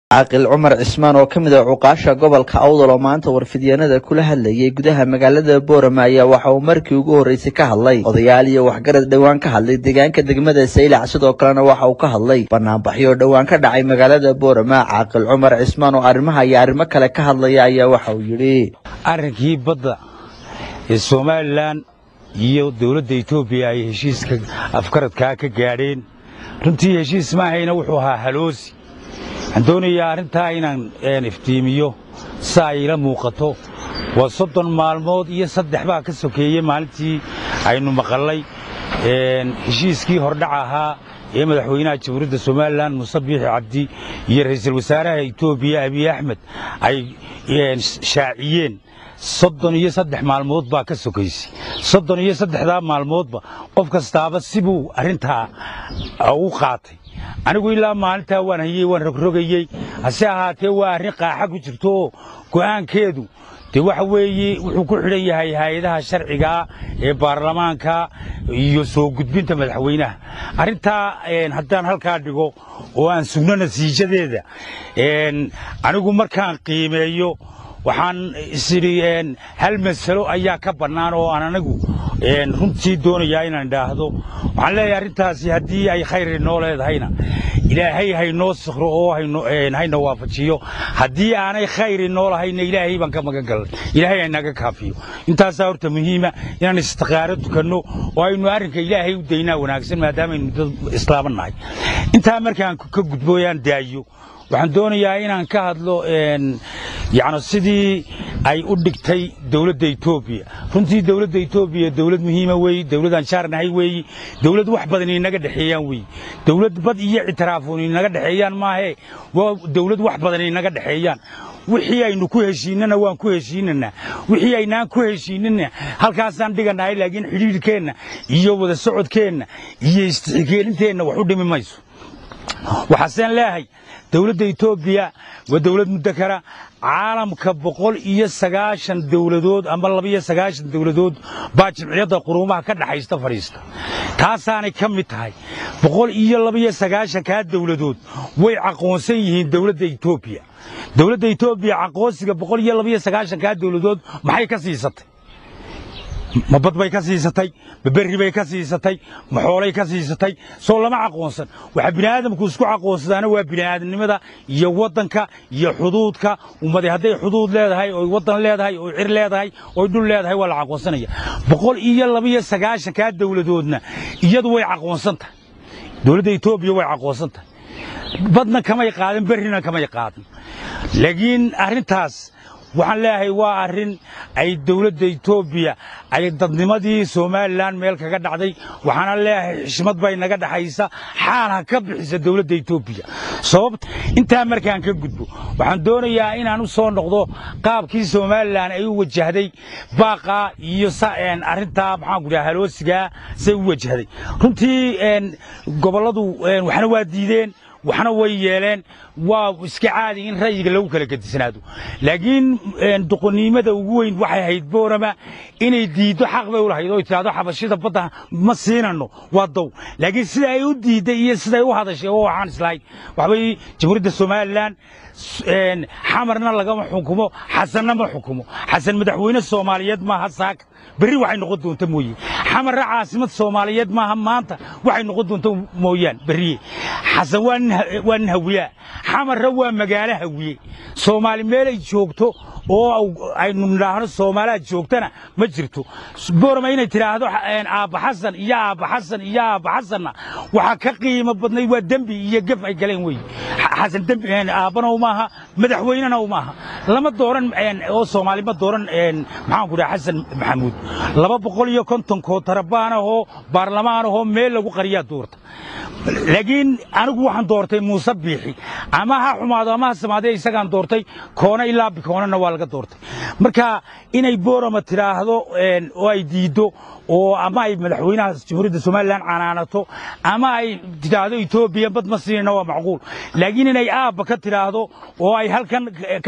caaqil cumar cismaan oo ka mid ah cuqaasha gobolka awdal oo maanta warfidyaenada kula hadlayay gudaha magaalada boorama ayaa waxa uu markii ugu horreysay ka hadlay odayaal iyo waxgarad dhowaan ka hadlay deegaanka degmada saylac sidoo kalena waxa uu ka hadlay banaanbaxyo dhowaan ka dhacay magaalada boorama caaqil cumar cismaan oo arrimaha iyo arrimo kale ka hadlaya ayaa waxa uu yidhi arrinkii badda ee somalilan iyo dowladda etoobiya ay heshiiska afkaradkaa ka gaadheen runtii heshiis maahayna wuxuu ahaa haloosi waxaan doonayaa arrintaa inaan iftiimiyo si ay ila muuqato waa soddon maalmood iyo saddex baa ka sokeeyey maalintii aynu maqallay heshiiskii hordhac ahaa ee madaxweynaha jamhuuriyadda somalilan muuse biixi cabdi iyo ra'iisul wasaaraha etoobiya abiy axmed ay shaaciyeen soddon iyo saddex maalmood baa ka sokaysay soddon iyo saddexdaa maalmoodba qof kastaaba sibuu arrintaa u qaatay anigu ilaa maalintaa waan hayey waan rogrogayey hase ahaatee waa arrin qaaxa ku jirto oo go'aankeedu dee waxa weeye wuxuu ku xidhan yahay hay-adaha sharcigaa ee baarlamaanka iyo soo gudbinta madaxweynaha arrintaa haddaan halkaa dhigo oo aan sugno natiijadeeda anigu markaan qiimeeyo waxaan isidhi hal masalo ayaa ka bannaan oo aan anigu runtii doonayaa inaan idhaahdo waxaan leeyahay arrintaasi haddii ay khayr inoo leedahayna ilaahay haynoo sikro oo hayna waafajiyo haddii aanay khayr inoo lahayna ilaahay baan ka magan galan ilaahay haynaga kaafiyo intaasaa horta muhiima inaan istiqaaro tukanno oo aynu arrinka ilaahay u daynaa wanaagsan maadaamaaynu dad islaaman nahay intaa markaan ka gudbooyaan daayo waxaan doonayaa inaan ka hadlo yani sidii ay u dhigtay dowladda etoobiya runtii dowladda etoobiya dowlad muhiima weeye dowladaan jaarnahay weeye dowlad wax badan inaga dhexeeyaan weeye dowlad bad iyo ictiraafuun inaga dhexeeyaan maahee waa dowlad wax badan inaga dhexeeyaan wixii aynu ku heshiinana waan ku heshiinanaa wixii aynaan ku heshiinana halkaasaan dhiganahay laakiin xidhiidhkeenna iyo wada socodkeenna iyo istixikeelinteenna wax u dhimi mayso waxaaseen leeyahay dowladda etoobiya waa dowlad mudakara caalamka boqol iyo sagaashan dowladood ama labaiyo sagaashan dowladood baa jimciyadda quruumaha ka dhaxaysta fadhiista taasaanay ka mid tahay boqol iyo labaiyo sagaashankaa dowladood way aqoonsan yihiin dowladda etoobiya dowladda etoobiya aqoonsiga boqol iyo labaiyo sagaashankaa dowladood maxay ka siisatay ma bad bay ka siisatay ma berri bay ka siisatay ma xoolay ka siisatay soo lama aqoonsan waxa bini'aadamku isku aqoonsadaana waa bini'aadamnimada iyo waddanka iyo xuduudka ummadi hadday xuduud leedahay oy waddan leedahay oy cir leedahay oy dhul leedahay waa la aqoonsanaya boqol iyo labaiyo sagaashankaa dowladoodna iyadu way aqoonsan tahay dowladda etoobiya way aqoonsan tahay badna kamay qaadan berrina kamay qaadan laakiin arrintaas waxaan leeyahay waa arrin ay dowladda etoobiya ay dadnimadii somalilan meel kaga dhacday waxaana leeyahay xishmad bay naga dhaxaysa xaal ha ka bixisa dowladda etoobiya sababta intaa markaan ka gudbo waxaan doonayaa inaan u soo noqdo qaabkii somalilan ay u wajahday baaqaa iyo arrintaa maxaanku dhaha haloosigaa say u wajahday runtii gobolladu waxna waa diideen waxna way yeeleen waa iska caadi in ra'yiga lagu kala gedisnaado laakiin doqonnimada ugu weyn waxay ahayd boorama inay diiddo xaq bay u lahayd oo tidhahdo xabashida badda ma siinanno waa dow laakiin sida ay u diidday iyo siday u hadashay oo waxaan islahay waxbay jamhuuriyadda somalilan xamarna lagama xukumo xasanna ma xukumo xasan madaxweyne soomaaliyeed maaha saaka berri waxay noqon doonta mooye xamarna caasimad soomaaliyeed maaha maanta waxay noqon doonta mooyaan berriye xasan waa nin hawiyaa xamarna waa magaalo hawiye soomaali meelay joogto oo aynu nidhaahno soomaaliha joogtana ma jirto boorama inay tidhaahdo aabba xasan iyo aabba xasan iyo aabba xasanna waxaa ka qiimo badnay waa dembi iyo gef ay galeen wey xasan dembi aabbana umaaha madaxweynena umaaha lama dooran oo soomaali ma dooran maxaanku dhaha xasan maxamuud laba boqol iyo konton kootarabaan ahoo baarlamaan ahoo meel lagu qariyaa doorta laakiin anigu waxaan doortay muuse biixi ama ha xumaado ama ha samaadee isagaan doortay koona ilaa bikoonana waa laga doortay marka inay boorama tidhaahdo oo ay diiddo oo ama ay madaxweynaha jamhuuriyadda somalilan canaanato ama ay tidhaahdo etoobiya bad ma siinayna waa macquul laakiin inay aabba ka tidhaahdo oo ay halkan ka aabbayso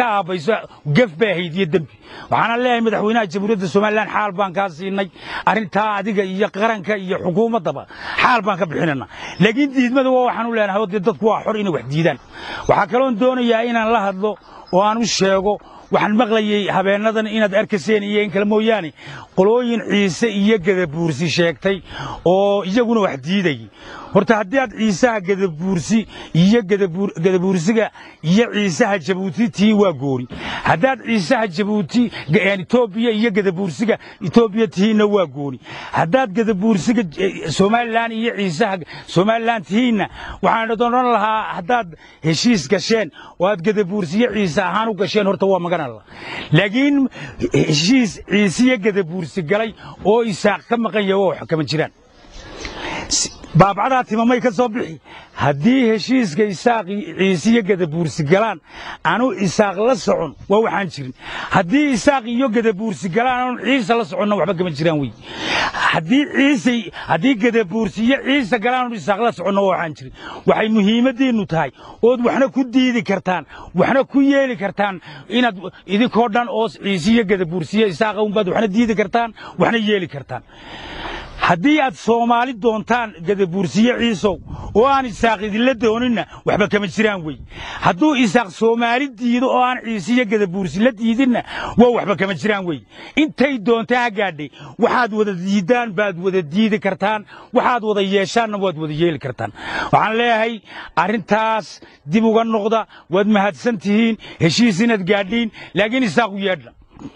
samayso gef bay ahayd iyo dembi waxaana leeyahay madaxweynaha jamhuuriyadda somalilan xaal baan kaa siinay arrintaa adiga iyo qaranka iyo xukuumaddaba xaal baan ka bixinana laakiin diidmada waa waxaan u leenahay oo dee dadku waa xor inay wax diidaan waxaa kaloon doonayaa inaan la hadlo oo aan u sheego waxaan maqlayey habeennadan inaad arkayseen iyo in kale mooyaane qolooyin ciise iyo gadabuursi sheegtay oo iyaguna wax diidayay horta haddii aad ciisaha gadabuursi iyo gadabuursiga iyo ciisaha jabuuti tihiin waa gooni haddaad ciisaha jabuuti etoobiya iyo gadabuursiga etoobiya tihiinna waa gooni haddaad gadabuursiga somalilan iyo ciisaha somalilan tihiinna waxaan odhan lahaa haddaad heshiis gasheen oo aad gadabuursiyo ciise ahaan u gasheen horta waa magan alla laakiin heshiis ciisiyo gadabuursi galay oo isaaq ka maqan yahay waa wax kama jiraan baabcadaa timamay ka soo bixi haddii heshiiska isaaq ciisiyo gadabuursi galaan anu isaaq la socon waa waxaan jirin haddii isaaq iyo gadabuursi galaan anu ciise la soconna waxba kama jiraan wey haddii ciise haddii gadabuursi iyo ciise galaan anu isaaq la soconna waa waxaan jirin waxay muhiimaddiinnu tahay ood waxna ku diidi kartaan waxna ku yeeli kartaan inaad idinkoo dhan oo ciisiyo gadabuursiyo isaaqa unbaad waxna diidi kartaan waxna yeeli kartaan haddii aad soomaali doontaan gadabuursiye ciisow oo aan isaaq idinla dooninna waxba kama jiraan wey hadduu isaaq soomaali diido oo aan ciisiyo gadabuursi la diidinna waa waxba kama jiraan wey intay doontaa ha gaadhay waxaad wada diiddaan baad wada diidi kartaan waxaad wada yeeshaanna waad wada yeeli kartaan waxaan leeyahay arrintaas dib uga noqda waad mahadsan tihiin heshiis inaad gaadhiin laakiin isaaq u yeedha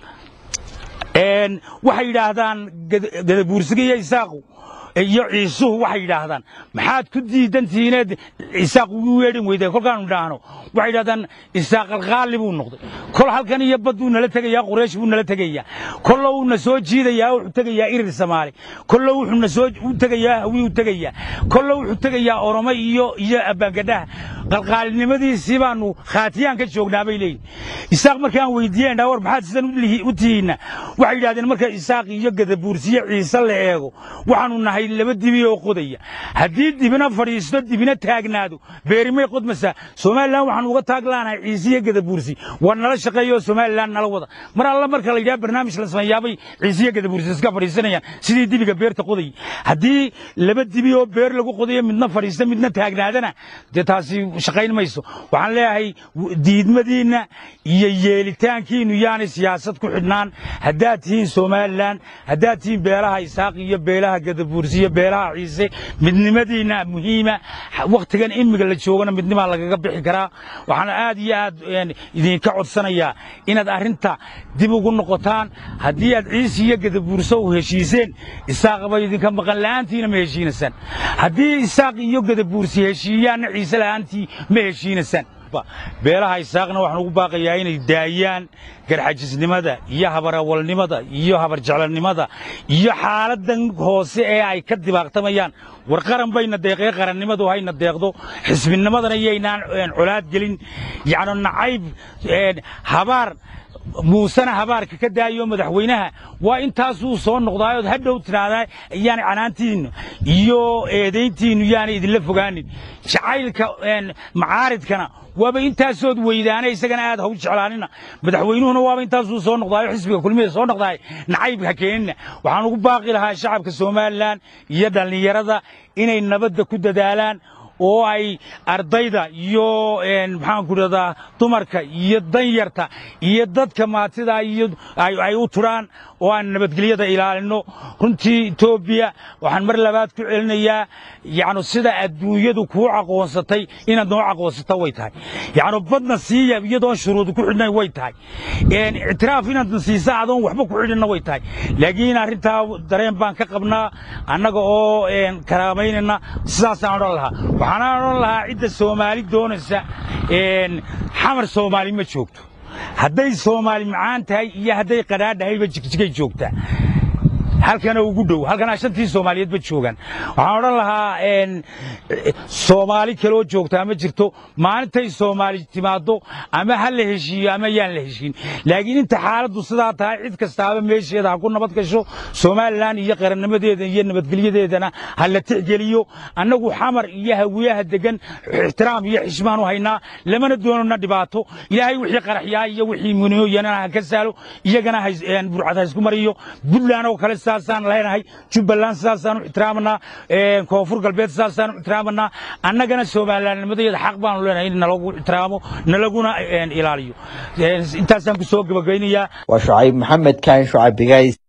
waxay yidhaahdaan gadabuursiga iyo isaaqu iyo ciisuhu waxay yidhaahdaan maxaad ku diidan tihiineed isaaq ugu weedhin weyday kolkaanu idhaahno waxay yidhahdaan isaaq alqaali buu noqday kol halkan iyo badduu nala tegayaa quraysh buu nala tegayaa kollo uuna soo jiidayaa wuxuu tegayaa irir samaali kollo wuxuuna soo u tegayaa hawii u tegayaa kollo wuxuu tegayaa oromo iyo iyo abbaangadhaha qalqaalinimadiisii baanu khaatiyaan ka joognaa bay leeyihin isaaq markaan weydiiyeen war maxaad sidan u tihiinna waxay yidhahdeen marka isaaq iyo gadabuursiyo ciise la eego waxaanu nahay laba dibi oo qodaya haddii dibina fadhiisto dibina taagnaado beerimay qodmaysaa somalilan waxaan uga taaglaanahay ciise iyo gadabuursi war nala shaqeeyo somalilan nala wada mar alla marka la yidhaha barnaamij la sameeyaabay ciise iyo gadabuursi iska fadhiisanayaan sidii dibiga beerta qodayay haddii laba dibi oo beer lagu qodayo midna fadhiista midna taagnaadana dee taasi shaqayn mayso waxaan leeyahay diidmadiinna iyo yeelitaankiinnu yaanay siyaasad ku xidhnaan haddaad tihiin somalilan haddaad tihiin beelaha isaaq iyo beelaha gadabuursi iyo beelaha ciise midnimadiinna muhiima wakhtigan imiga la joogana midnimaa lagaga bixi karaa waxaan aad iyo aad idinka codsanayaa inaad arrinta dib ugu noqotaan haddii aad ciise iyo gadabuurso u heshiiseen isaaqba idinka maqan la'aantiina ma heshiinaysaan haddii isaaq iyo gadabuursi heshiiyaanna ciise la'aantii ma heshiinaysaan beelaha isaaqna waxaan ugu baaqayaa inay daayaan garxajisnimada iyo habarawalnimada iyo habarjeclanimada iyo xaaladan hoose ee ay ka dibaaqtamayaan war qaran bayna deeqee qarannimadu hayna deeqdo xisbinimadana iyaynaan colaad gelin yacni nacayb habaar muusena habaarka ka daayo madaxweynaha waa intaasuu soo noqdaayood hadhow tidhaahdaa yaani canaantiinnu iyo eedayntiinnu yaanay idinla fogaanin jacaylka macaaridkana waaba intaasood weydaana isagana aad haw jeclaanina madaxweynuhuna waaba intaasuu soo noqdaayo xisbiga kulmida soo noqdaay nacayb ha keenina waxaan ugu baaqi lahaa shacabka somalilan iyo dhallinyarada inay nabadda ku dadaalaan oo ay ardayda iyo maxaanku idhahdaa dumarka iyo danyarta iyo dadka maatida iyo ay u turaan oo aan nabadgelyada ilaalino runtii etoobiya waxaan mar labaad ku celinayaa yacni sida adduunyadu kuu aqoonsatay inaad noo aqoonsata way tahay yacni badna siiya iyadoon shuruud ku xidhnayn way tahay ictiraaf inaadna siisa adoon waxba ku xidhinna way tahay laakiin arrintaa dareen baan ka qabnaa annaga oo karaamaynayna sidaasaan odhan lahaa waxaanaan odhan lahaa cidda soomaali doonaysa xamar soomaali ma joogto hadday soomaali macaan tahay iyo hadday qadhaadhahayba jigjigay joogtaa halkana ugu dhow halkana shantii soomaaliyeedba joogaan waxaan odhan lahaa soomaali kaloo joogtaa ma jirto maalintay soomaali timaaddo ama ha la heshiiyo ama yaan la heshiin laakiin inta xaaladdu sidaa tahay cid kastaaba meesheeda ha ku nabad gasho somalilan iyo qarannimadeeda iyo nabadgelyadeedana ha la tixgeliyo annagu xamar iyo hawiyaha degan ixtiraam iyo xishmaan u haynaa lamana doonana dhibaato ilaahay wixii qaraxyaa iyo wixii muniyooyana ha ka saalo iyagana burcad ha isku mariyo puntland oo kale sidaasaan leenahay jubbaland sidaasaan u ixtiraamanaa koonfur galbeed sidaasaan u ixtiraamanaa annagana somalilandnimadeeda xaq baanu leenahay in nalagu ixtiraamo nalaguna ilaaliyo intaasaan ku soo gabagaynayaa waa shucayb maxamed kaan shucayb bigays